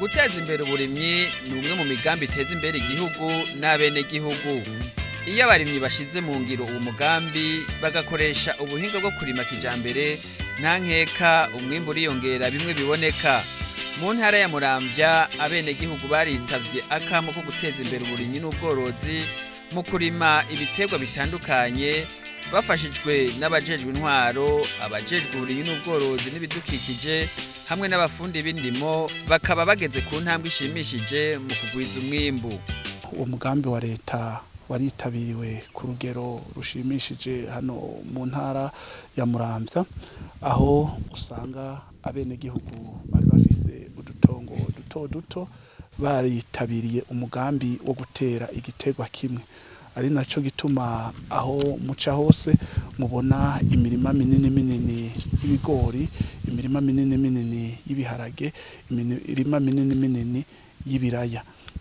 guteza imbere uburimyi ni umwe mu migambi iteza imbere igihugu n'abenegihugu iyo abarimyi bashize mu ngiro uwo mugambi bagakoresha ubuhinga bwo kurima kijambere nta nkeka umwimbu uriyongera bimwe biboneka mu ntara ya muramvya abenegihugu baritavye akamo ko guteza imbere uburimyi n'ubworozi mu kurima ibiterwa bitandukanye bafashijwe n'abajejwe intwaro abajejwe uburimyi n'ubworozi n'ibidukikije hamwe n'abafundi b'indimo bakaba bageze ku ntambwe ishimishije mu kugwiza umwimbu uwo mugambi wa leta waritabiriwe ku rugero rushimishije hano mu ntara ya muramvya aho usanga abenegihugu bari bafise udutongo duto duto baritabiriye umugambi wo gutera igiterwa kimwe ari naco gituma aho muca hose mubona imirima minini minini y'ibigori imirima minini minini y'ibiharage imirima minini minini y'ibiraya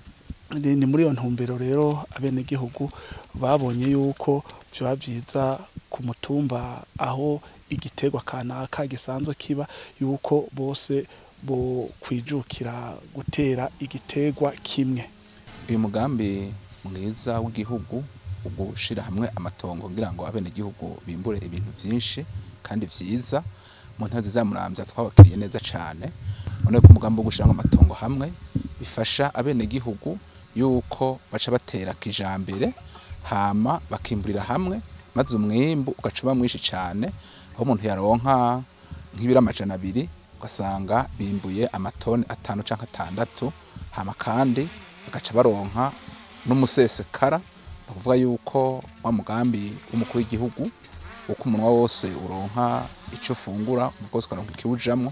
ni muri iyo ntumbero rero abenegihugu babonye yuko vyoba vyiza ku mutumba aho igiterwa kanaka gisanzwe kiba yuko bose bo kwijukira gutera igiterwa kimwe uyu mugambi mwiza w'igihugu ugushira hamwe amatongo kugira ngo abenegihugu bimbure ibintu vyinshi kandi vyiza mu ntara zizamuramvya twabakiriye neza cane none ko umugambi wo gushira amatongo hamwe bifasha abenegihugu yuko baca batera kijambere hama bakimburira hamwe maze umwimbu ugaca uba mwinshi cane aho umuntu yaronka nk'ibiro amajana abiri ugasanga bimbuye amatoni atanu canke atandatu hama kandi bagaca baronka n'umusesekara ni ukuvuga yuko wa mugambi w'umukuru w'igihugu uko umunwa wose uronka ico ufungura bwose ukaronka ikiwujamwo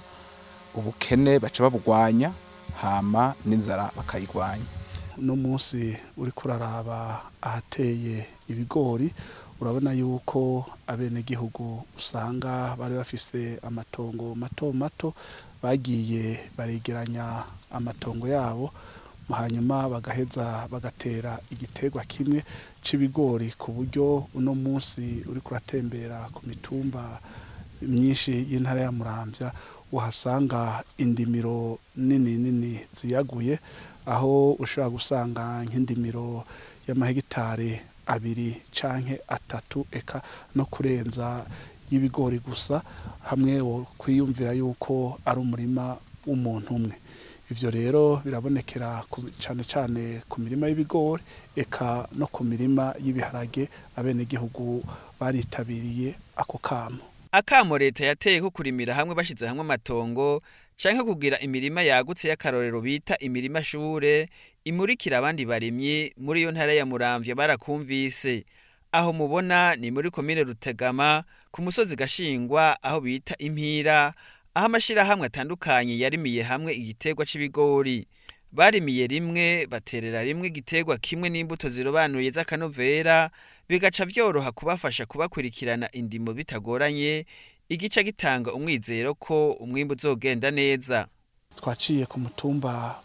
ubukene baca babugwanya hama n'inzara bakayigwanya uno munsi uriko uraraba ahateye ibigori urabona yuko abenegihugu usanga bari bafise amatongo mato mato bagiye baregeranya amatongo yabo hanyuma bagaheza bagatera igiterwa kimwe c'ibigori ku buryo uno munsi uriko uratembera ku mitumba myinshi y'intara ya muramvya uhasanga indimiro nini nini ziyaguye aho ushobora gusanga nk'indimiro y'amahegitare abiri canke atatu eka no kurenza y'ibigori gusa hamwe wo kwiyumvira yuko ari umurima w'umuntu umwe ivyo rero birabonekera cane cane ku mirima y'ibigori eka no ku mirima y'ibiharage abenegihugu baritabiriye ako kamo akamo leta yateye ko kurimira hamwe bashize hamwe amatongo canke kugira imirima yagutse y'akarorero bita imirima shure imurikira abandi barimyi muri iyo ntara ya muramvya barakumvise aho mubona ni muri komine rutegama ku musozi gashingwa aho bita impira aho amashirahamwe atandukanye yarimiye hamwe igiterwa c'ibigori barimiye rimwe baterera rimwe igiterwa kimwe n'imbuto zirobanuye z'akanovera bigaca vyoroha kubafasha kubakurikirana indimo bitagoranye igica gitanga umwizero ko umwimbu uzogenda neza twaciye ku mutumba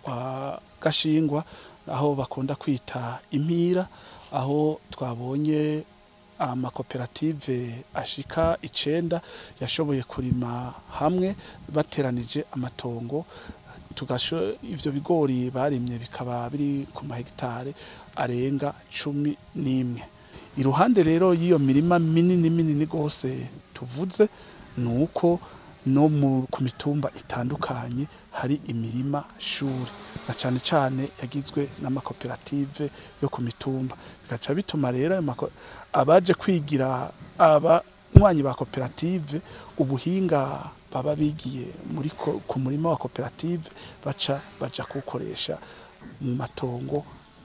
wa gashingwa aho bakunda kwita impira aho twabonye amakoperative ashika icenda yashoboye kurima hamwe bateranije amatongo tugasho ivyo bigori barimye bikaba biri ku mahegitare arenga cumi n'imwe iruhande rero y'iyo mirima minini minini gose tuvuze ni uko no ku mitumba itandukanye hari imirima shuri na cane cane yagizwe n'amakoperative yo ku mitumba bigaca bituma rero abaje kwigira abanywanyi ba koperative ubuhinga baba bigiye muri ku murima wa koperative baca baja kuwukoresha mu matongo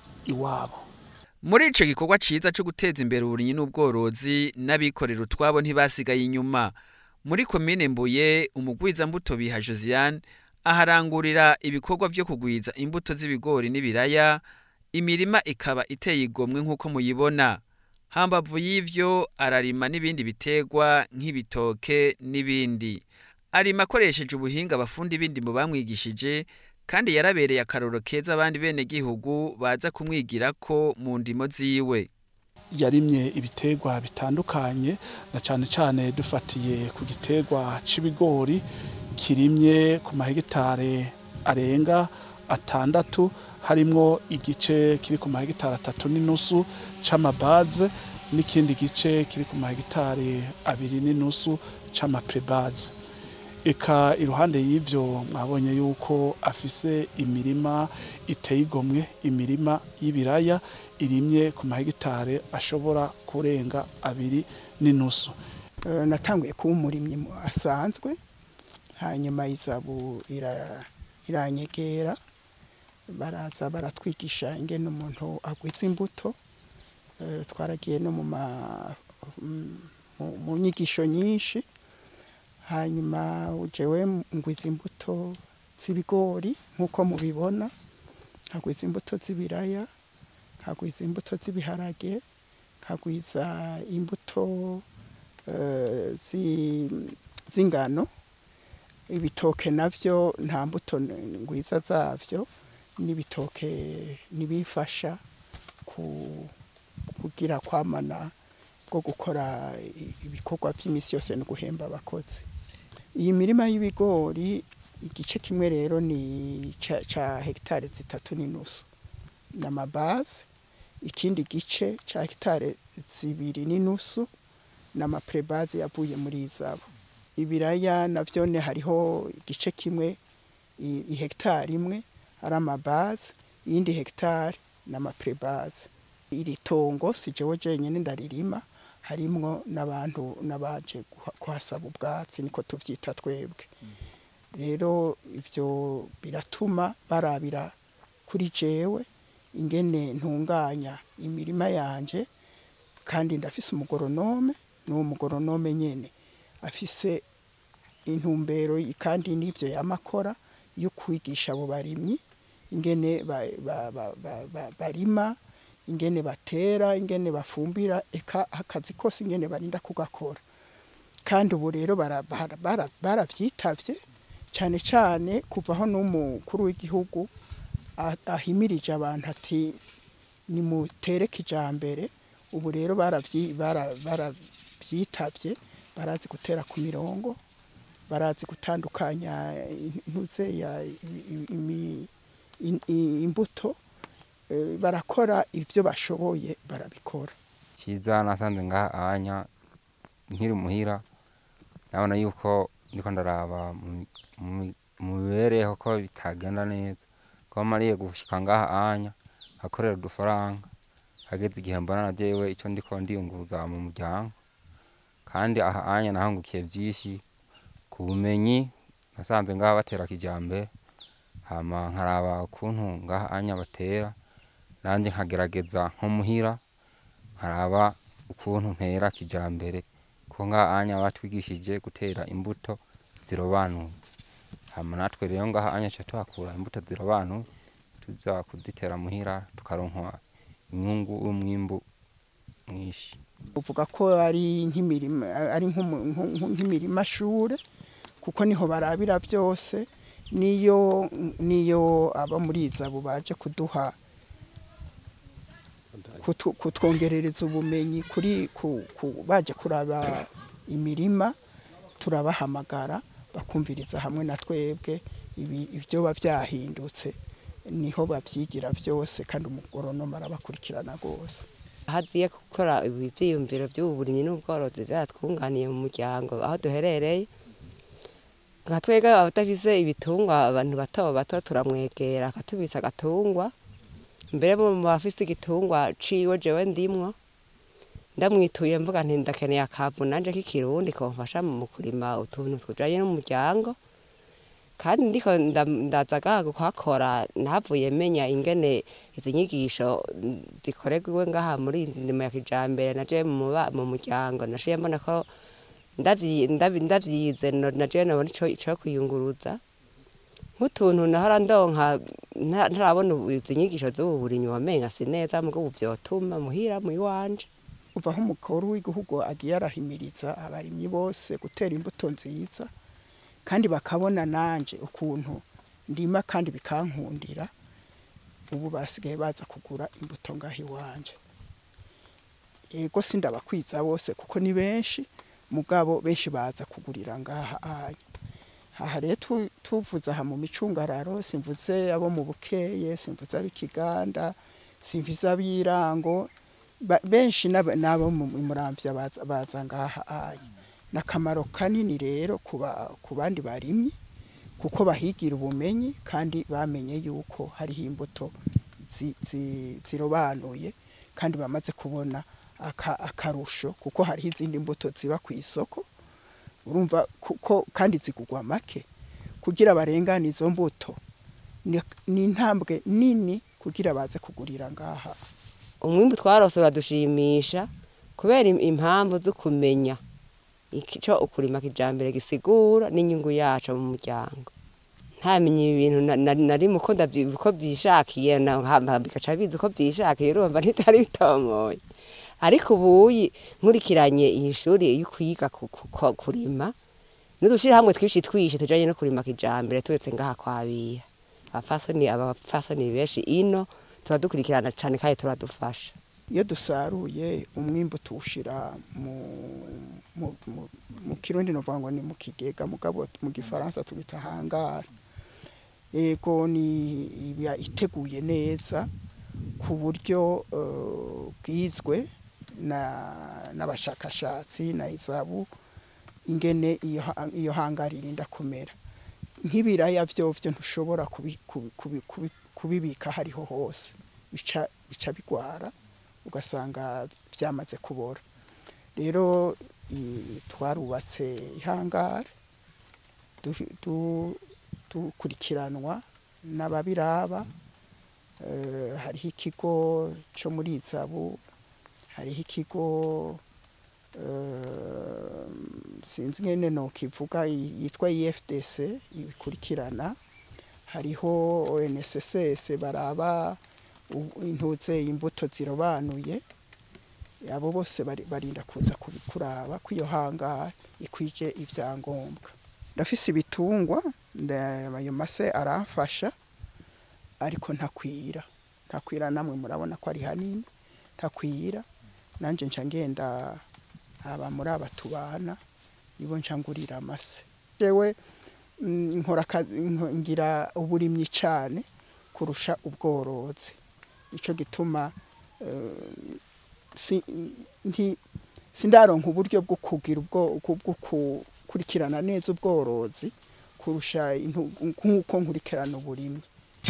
iwabo muri ico gikorwa ciza co guteza imbere uburimyi n'ubworozi n'abikorera utwabo ntibasigaye inyuma muri komine mbuye umugwiza mbuto biha josiane aharangurira ibikorwa vyo kugwiza imbuto z'ibigori n'ibiraya imirima ikaba iteye igomwe nk'uko muyibona hambavu y'ivyo ararima n'ibindi biterwa nk'ibitoke n'ibindi arima akoresheje ubuhinga abafundi b'indimo bamwigishije kandi yarabereye akaroro keza abandi bene gihugu baza kumwigirako mu ndimo ziwe yarimye ibiterwa bitandukanye na cane cane dufatiye ku giterwa c'ibigori kirimye ku mahegitare arenga atandatu harimwo igice kiri ku mahegitari atatu n'inusu c'amabaze n'ikindi gice kiri ku mahegitari abiri n'inusu c'amaprebaze eka iruhande y'ivyo mwabonye yuko afise imirima iteye igomwe imirima y'ibiraya irimye ku mahegitare ashobora kurenga abiri n'inusu Eh, natanguye kuba umurimyi mu- asanzwe hanyuma izabu ira- iranyegera baraza baratwigisha ingene umuntu agwiza imbuto Eh, twaragiye no mu ma- mm, mu- mu nyigisho nyinshi hanyuma jewe ngwiza imbuto z'ibigori nk'uko mubibona nkagwiza imbuto z'ibiraya nkagwiza imbuto z'ibiharage nkagwiza imbuto eh, zi- z'ingano ibitoke navyo nta mbuto n- ngwiza zavyo n'ibitoke nibifasha ku kugira kwamana bwo gukora i- ibikorwa by'imisi yose no guhemba abakozi iyi mirima y'ibigori igice kimwe rero ni ca, ca hegitare zitatu n'inusu n'amabaze ikindi gice ca hegitare zibiri n'inusu n'amaprebaze yavuye muri izabo ibiraya navyone hariho igice kimwe i- ihegitari imwe ari amabaze iyindi hegitari n'amaprebaze iri tongo si jewe jenyine ndaririma harimwo n'abantu n'abaje kuha- kuhasaba ubwatsi niko tuvyita twebwe rero ivyo biratuma barabira kuri jewe ingene ntunganya imirima yanje kandi ndafise umugoronome n'uwo mugoronome nyene afise intumbero y- kandi n'ivyo yamakora yo kwigisha abo barimyi ingene ba, ba, ba, ba, ba, barima ingene batera ingene bafumbira eka akazi kose ingene barinda kugakora kandi ubu rero bara- bara- bara- baravyitavye cane cane kuvaho n'umukuru w'igihugu a- ahimirije abantu ati nimutere kijambere ubu rero baravyi- bara- baravyitabye barazi gutera ku mirongo barazi gutandukanya intuze ya i- imi- in- i- imbuto eh, barakora ibyo bashoboye barabikora cyiza nasanze ngaha anya nkiri muhira nabona yuko ndiko ndaraba mu- mu- mu mibereho ko bitagenda neza ko mariye gushika ngaha anya akorera udufaranga hageze igihe mbona na jewe ico ndiko ndiyunguruza mu muryango kandi aha anya nahangukiye vyinshi ku bumenyi nasanze ngaha batera kijambere hama nkaraba ukuntu ngaha anya batera nanje nkagerageza nko muhira nkaraba ukuntu ntera kijambere ko ngaha anya batwigishije gutera imbuto zirobanuye hama natwe rero ngaha anya ca tuhakura imbuto zirobanuye tuza kuzitera muhira tukaronka inyungu y'umwimbu mwinshi uvuga ko ari nk'imirima ari nk'umu- nku- nku- nk'imirima shure kuko niho barabira byose niyo niyo aba muri izabo baje kuduha kutu- kutwongerereza ubumenyi kuri ku, ku, baje kuraba imirima turabahamagara bakumviriza hamwe na twebwe ibi- ibyoba byahindutse niho babyigira byose kandi umugoronoma arabakurikirana rwose haziye gukora ibi byiyumviro by'ubu burimyi n'ubworozi byatwunganiye mu muryango aho duherereye nka twebwe abadafise ibitungwa abantu bato bato turamwegera akatubisa agatungwa mbere mu bafise igitungwa ciwe jewe ndimwo ndamwituye mvuga nti ndakeneye akavu nanje k'ikirundi komfasha mu kurima utuntu tujanye n'umuryango kandi ndiko nda- ndaza gaha kuhakora nahavuye menya ingene izi nyigisho mm, zikorerwa ngaha muri iyi ndimo ya kijambere naje mu ba- mu muryango nashiye mbona ko ndavyi- ndabi- ndavyize no- naje nabona ico ico kwiyunguruza nk'utuntu nahora ndonka nta- ntarabona ubu izi nyigisho z'ubu burimyi wamenga si neza mugabo vyotuma muhira mu iwanje uva aho umukuru w'igihugu agiye arahimiriza abarimyi bose gutera imbuto nziza kandi bakabona nanje ukuntu ndima kandi bikankundira ubu basigaye baza kugura imbuto ngaho iwanje yego sindabakwiza bose kuko ni benshi mugabo benshi baza kugurira ngaha anya aha rero tu- tuvuze aha mu micungararo simvuze abo mu bukeye simvuze ab'ikiganda simvuze ab'irango ba- benshi n'aba- n'abo mu muramvya baza baza ngaha anya n'akamaro kanini rero ku ba- ku bandi barimyi kuko bahigira ubumenyi kandi bamenye yuko hariho imbuto zi- zi- zirobanuye kandi bamaze kubona aka- akarusho kuko hariho izindi mbuto ziba ku isoko urumva kuko kandi zigugwa make kugira barengane izo mbuto ni- ni intambwe nini kugira baze kugurira ngaha umwimbu twarose uradushimisha kubera im- impamvu zo kumenya icyo ukurima kijambere gisigura n'inyungu yacu mu muryango ntamenye ibintu na- na- nari mu ko ndavyi- ko byishakiye na- hama bigaca bizi ko byishakiye urumva ntitari bitomoye ariko ubuyi nkurikiranye iyi shuri yo kwiga ku- ku- ku- kurima n'udushirahamwe twinshi twinshi tujanye no kurima kijambere turetse ngaha kwabiha abafasoni abafasoni benshi ino turadukurikirana cane kandi turadufasha iyo dusaruye umwimbu tuwushira mu mu, mu, mu kirundi novuga ngo ni mu kigega mugabo mu gifaransa tubita hangara yego ni iba iteguye neza ku buryo eh, bwizwe na n'abashakashatsi na izabu ingene iyo ha- iyo hangara irinda kumera nk'ibiraya vyovyo ntushobora kubi- kubi- kubi- kubi- kubibika hariho hose bica bica bigwara ugasanga byamaze kubora rero i- twarubatse ihangare du- du- dukurikiranwa n'ababiraba eh, hariho ikigo cyo muri izabu hariho ikigo eh, sinzi ngene nokivuga i- yitwa IFDC ibikurikirana hariho ONSSS baraba u- intuze imbuto zirobanuye abo bose bari- barinda kuza kubi- kuraba ko iyo hangara ikwije ivyangombwa ndafise ibitungwa nda- ayo mase aramfasha ariko ntakwira ntakwira namwe murabona ko ari hanini ntakwira nanje nca ngenda aba muri aba tubana nibo nca ngurira amase jewe mm, nkora akazi- nko- ngira uburimyi cane kurusha ubworozi nico gituma eh, si- nti- sindaronka uburyo bwo kugira ubwo bwo gukurikirana neza ubworozi kurusha intu- nk'uko nkurikirana uburimyi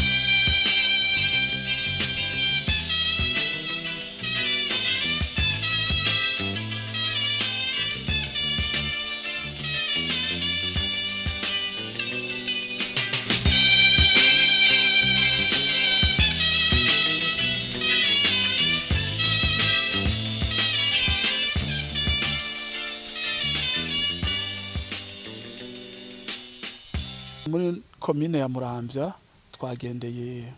muri komine ya muramvya twagendeye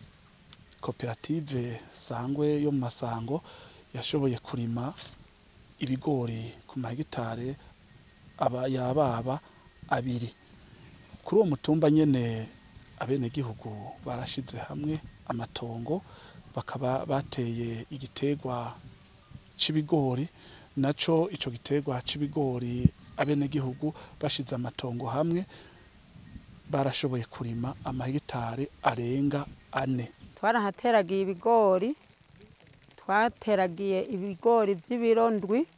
koperative sangwe yo mu masango yashoboye kurima ibigori ku mahegitare aba yababa abiri kuri uwo mutumba nyene abenegihugu barashize hamwe amatongo bakaba bateye igiterwa c'ibigori naco ico giterwa c'ibigori abenegihugu bashize amatongo hamwe barashoboye kurima amahegitare arenga ane twarahateragiye ibigori twateragiye ibigori by'ibiro ndwi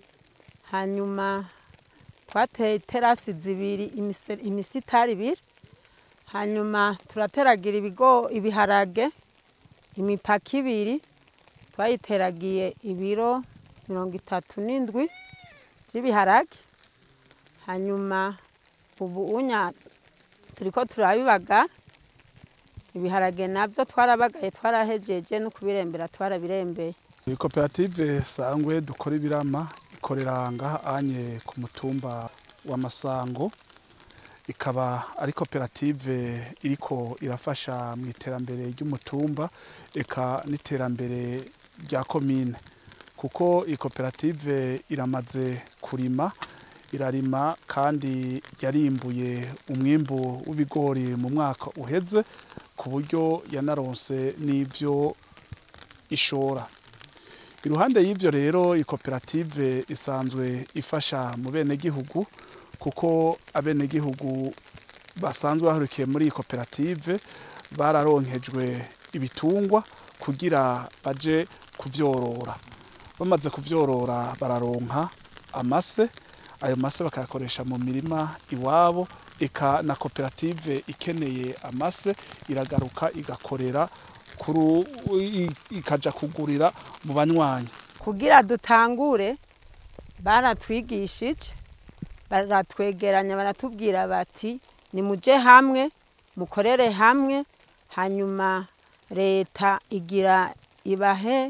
hanyuma twateye terasi zibiri imise- imisitari ibiri hanyuma turateragira ibigo ibiharage imipaka ibiri twayiteragiye ibiro mirongo itatu n'indwi by'ibiharage hanyuma ubu unya turiko turabibagara ibiharage nabyo twarabagaye twarahejeje no kubirembera twarabirembeye iyi koperative sangwe dukora ibirama ikorera ngaha anye ku mutumba wa masango ikaba ari koperative iriko irafasha mu iterambere ry'umutumba eka n'iterambere rya komine kuko iyi koperative iramaze kurima irarima kandi yarimbuye umwimbu w'ibigori mu mwaka uheze ku buryo yanaronse n'ivyo ishora iruhande y'ivyo rero iyi koperative isanzwe ifasha mu benegihugu kuko abenegihugu basanzwe bahurikiye muri iyi koperative bararonkejwe ibitungwa kugira baje kuvyorora bamaze kuvyorora bararonka amase ayo mase bakayakoresha mu mirima iwabo eka na koperative ikeneye amase iragaruka igakorera kuru i- ikaja kugurira mu banywanyi kugira dutangure baratwigishije baratwegeranya baratubwira bati nimuje hamwe mukorere hamwe hanyuma leta igira ibahe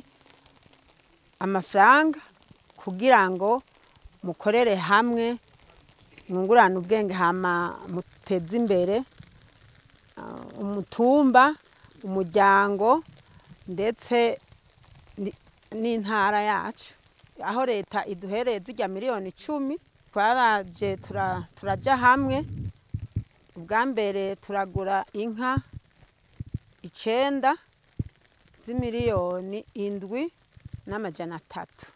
amafaranga kugira ngo mukorere hamwe mwungurane ubwenge hama muteze imbere ah, umutumba umuryango ndetse ni- n'intara yacu aho leta iduhereye zijya miliyoni icumi twaraje tura- turajya hamwe ubwa mbere turagura inka icenda z'imiliyoni indwi n'amajana atatu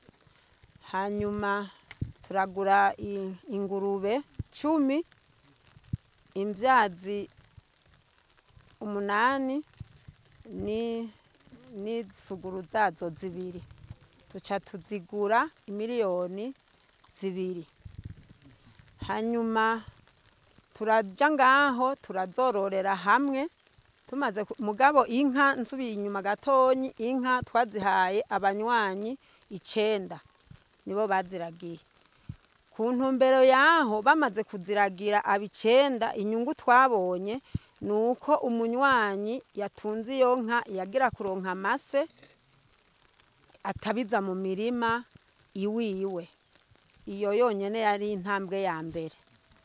hanyuma turagura i- ingurube cumi imbyazi umunani ni n'isuguru zazo zibiri tuca tuzigura imiliyoni zibiri hanyuma turajya ngaho turazororera hamwe tumaze ku- mugabo inka nsubiye inyuma gatonyi inka twazihaye abanywanyi icenda nibo baziragiye ku ntumbero yaho bamaze kuziragira abicenda inyungu twabonye ni uko umunywanyi yatunze iyo nka yagira kuronka amase atabiza mu mirima iwiwe iyo yonyine yari intambwe ya mbere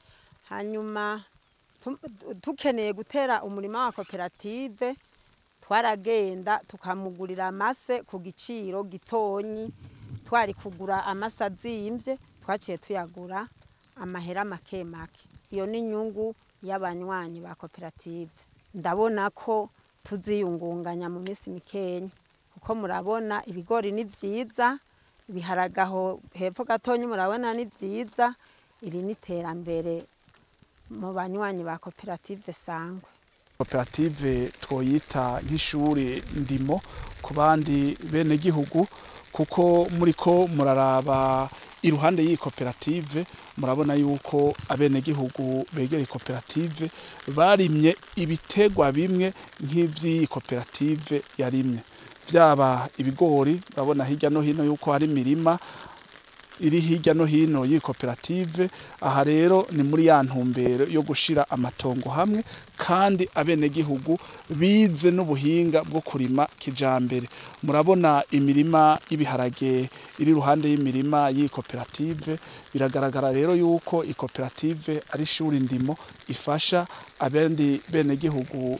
hanyuma tu- tukeneye gutera umurima wa koperative twaragenda tukamugurira amase ku giciro gitonyi twari kugura amase azimbye twaciye tuyagura amahera make make iyo ni inyungu y'abanywanyi ba koperative ndabona ko tuziyungunganya mu minsi mikenya kuko murabona ibigori ni byiza ibiharagaho hepfo gatonyi murabona ni byiza iri ni iterambere mu banywanyi ba koperative sangwe koperative twoyita nk'ishuri ndimo ku bandi bene gihugu kuko muri ko muraraba iruhande y'iyi koperative murabona yuko abenegihugu begera koperative barimye ibitegwa bimwe nk'ivy'iyi koperative yarimye vyaba ibigori urabona hirya no hino yuko hari imirima iri hirya no hino y'iyi koperative aha rero ni muri ya ntumbero yo gushira amatongo hamwe kandi abenegihugu bize n'ubuhinga bwo kurima kijambere murabona imirima y'ibiharage iri iruhande y'imirima y'iyi koperative biragaragara rero yuko iyi koperative ari ishuri ndimo ifasha abandi benegihugu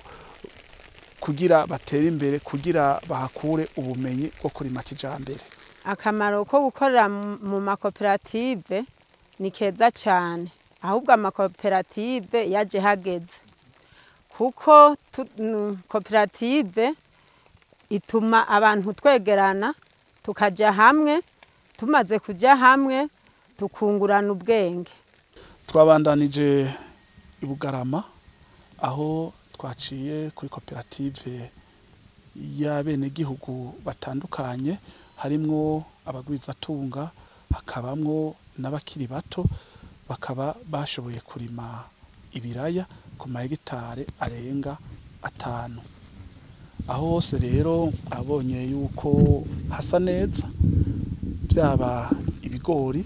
kugira batere imbere kugira bahakure ubumenyi bwo kurima kijambere akamaro ko gukorera mu- mu makoperative ni keza cyane ahubwo amakoperative yaje hageze kuko tu- nu- koperative ituma abantu twegerana tukajya hamwe tumaze kujya hamwe tukungurana ubwenge twabandanije i bugarama aho twaciye kuri koperative y'abenegihugu batandukanye harimwo abagwizatunga hakabamwo n'abakiri bato bakaba bashoboye kurima ibiraya ku mahegitare arenga atanu aho hose rero abonye yuko hasa neza byaba ibigori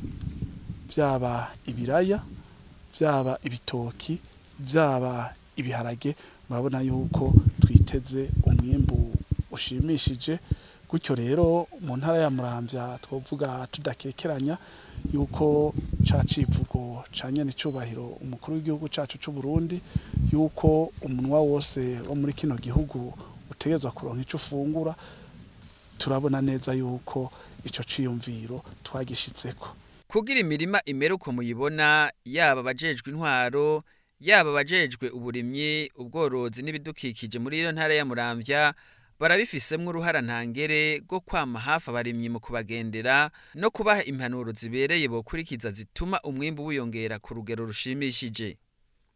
byaba ibiraya byaba ibitoki byaba ibiharage murabona yuko twiteze umwimbu ushimishije gutyo rero mu ntara ya muramvya twovuga tudakekeranya yuko ca civugo ca nyene icubahiro umukuru w'igihugu cacu c'u Burundi yuko umunwa wose wo muri kino gihugu utegerezwa kuronka ico ufungura turabona neza yuko ico ciyumviro twagishitseko kugira imirima imere uko muyibona yaba abajejwe intwaro yaba abajejwe uburimyi ubworozi n'ibidukikije muri iyo ntara ya muramvya barabifisemwo uruhara ntangere rwo kwama hafi abarimyi mu kubagendera no kubaha impanuro zibereye bokurikiza zituma umwimbu wiyongera ku rugero rushimishije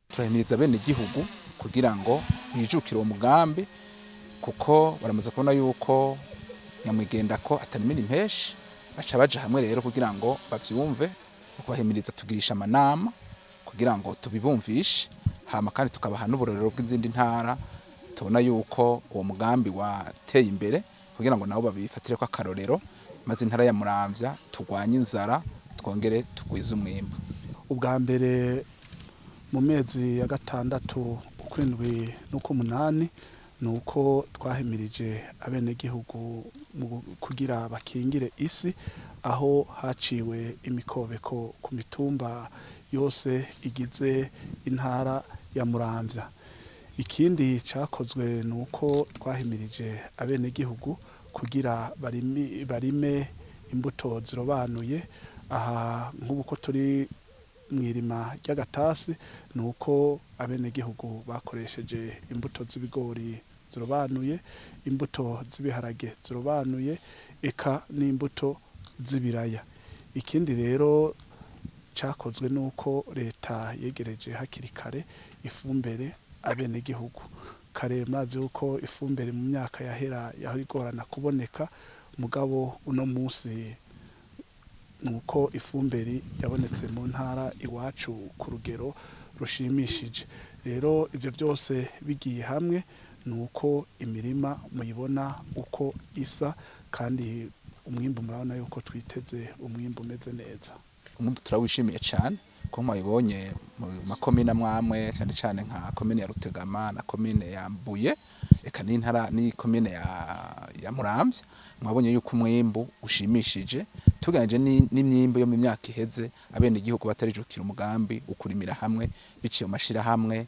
turahimiriza bene igihugu kugira ngo bijukire uwo mugambi kuko baramaze kubona yuko nyamwigenda ko atanimira impeshi baca baja hamwe rero kugira ngo bavyumve kubahimiriza tugirisha amanama kugira ngo tubibumvishe hama kandi tukabaha n'uburorero bw'izindi ntara tubona yuko uwo mugambi wateye imbere kugira ngo nabo babifatire ko akarorero maze intara ya muramvya turwanye inzara twongere tugwize umwimbu ubwa mbere mu mezi ya gatandatu ukwindwi n'uk'umunani ni uko twahimirije abenegihugu mu kugira bakingire isi aho haciwe imikobeko ku mitumba yose igize intara ya muramvya ikindi cyakozwe ni uko twahimirije abenegihugu kugira barimi- barime imbuto zirobanuye aha nk'ubu ko turi mu irima ry'agatasi ni uko abenegihugu bakoresheje imbuto z'ibigori zirobanuye imbuto z'ibiharage zirobanuye eka n'imbuto z'ibiraya ikindi rero cyakozwe ni uko leta yegereje hakiri kare ifumbire abenegihugu kare mazi yuko ifumbire mu myaka yahera yahora igorana kuboneka mugabo uno munsi ni uko ifumbire yabonetse mu ntara iwacu ku rugero rushimishije rero ibyo byose bigiye hamwe ni uko imirima muyibona uko isa kandi umwimbu murabona yuko twiteze umwimbu umeze neza umwimbu turawishimiye cyane ko mwabibonye mu makomine amwamwe cyane cyane nka komine ya rutegama na komine ya mbuye eka n'intara n'ikomine ya, ya muramvya mwabonye yuko umwimbu ushimishije tuganije ni- n'imyimbu yo mu myaka iheze abene igihugu batarijukira umugambi ukurimira hamwe biciye mu mashirahamwe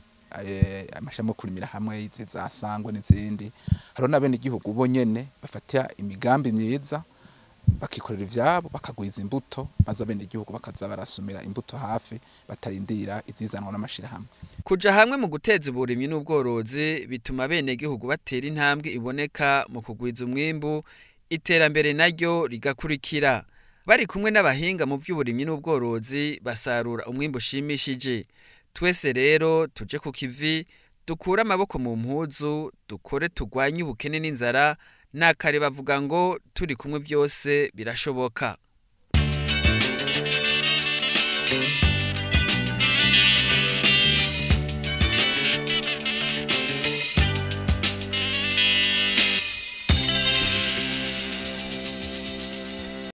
eh, amashami yo kurimira hamwe izi za sangwe n'izindi hariho n'abene igihugu bo nyene bafata imigambi myiza bakikorera ivyabo bakagwiza imbuto maze abene igihugu bakaza barasumira imbuto hafi batarindira izizanwa n'amashirahamwe kuja hamwe mu guteza uburimyi n'ubworozi bituma abenegihugu batera intambwe iboneka mu kugwiza umwimbu iterambere naryo rigakurikira bari kumwe n'abahinga mu by'uburimyi n'ubworozi basarura umwimbu ushimishije twese rero tuje ku kivi dukure amaboko mu mpuzu dukore tugwanye ubukene n'inzara nakare bavuga ngo turi kumwe byose birashoboka